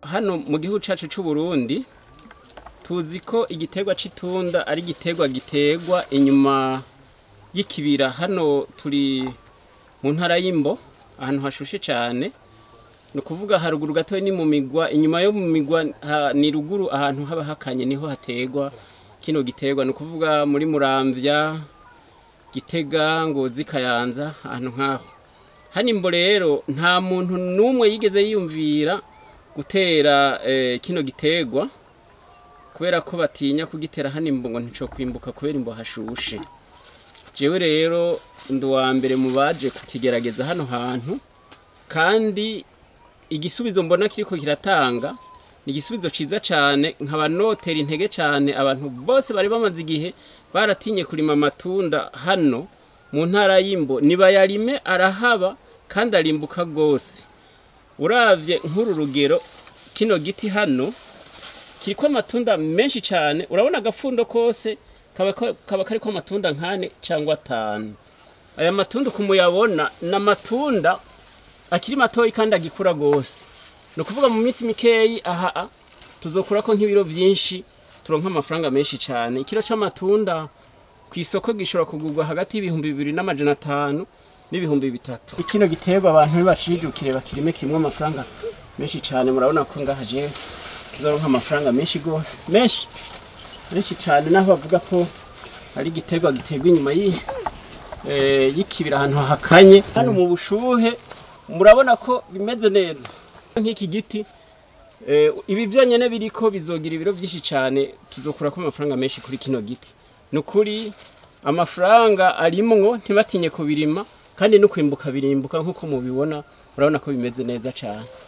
hano mu gihugu cyacu cy'u Burundi tuzi ko igiterwa c'itunda ari igiterwa giterwa inyuma y'ikibira hano turi mu ntara y'imbo ahantu hashushe cyane ni ukuvuga haruguru gatoya ni mu migwa inyuma yo mu migwa ha- ni ruguru ahantu haba hakanye niho hategwa kino giterwa ni ukuvuga muri muramvya gitega ngozi kayanza ahantu nk'aho hano imbo rero nta muntu n'umwe yigeze yiyumvira gutera eh, kino giterwa kubera ko batinya kugitera hano imbo ngo ntico kwimbuka kubera imbo hashushe jewe rero ndi uwa mbere mu baje kukigerageza hano hantu kandi igisubizo mbona kiriko kiratanga ni igisubizo ciza cane nkaba notera intege cane abantu bose bari bamaze igihe baratinye kurima amatunda hano mu ntara y'imbo nibayarime arahaba kandi arimbuka rwose uravye nk'uru rugero kino giti hano kiriko amatunda menshi cyane urabona agafundo kose kaba ko- kaba kariko amatunda nkane cyangwa atanu aya matunda kumuyabona ni amatunda akiri matoyi kandi agikura rwose ni ukuvuga mu minsi mikeyi aha tuzokurako nk'ibiro byinshi turonka amafaranga menshi cyane ikiro c'amatunda ku isoko gishobora kugurwa hagati y'ibihumbi bibiri n'amajana atanu n'ibihumbi bitatu ikino giterwa abantu nibacijukire bakirime kirimo amafaranga menshi cyane murabona ko ngaha jewe kizoronka amafaranga menshi rwose menshi menshi cyane naho bavuga ko ari igiterwa giterwa inyuma y'i eh, y'ikibira ahantu hahakanye hano mu bushuhe murabona ko bimeze neza nk'iki giti eh, ibi byonyine biriko bizogira ibiro byinshi cyane tuzokurako amafaranga menshi kuri kino giti ni ukuri amafaranga arimwo ntibatinye kubirima kandi no kwimbuka birimbuka nk'uko mubibona murabona ko bimeze neza cyane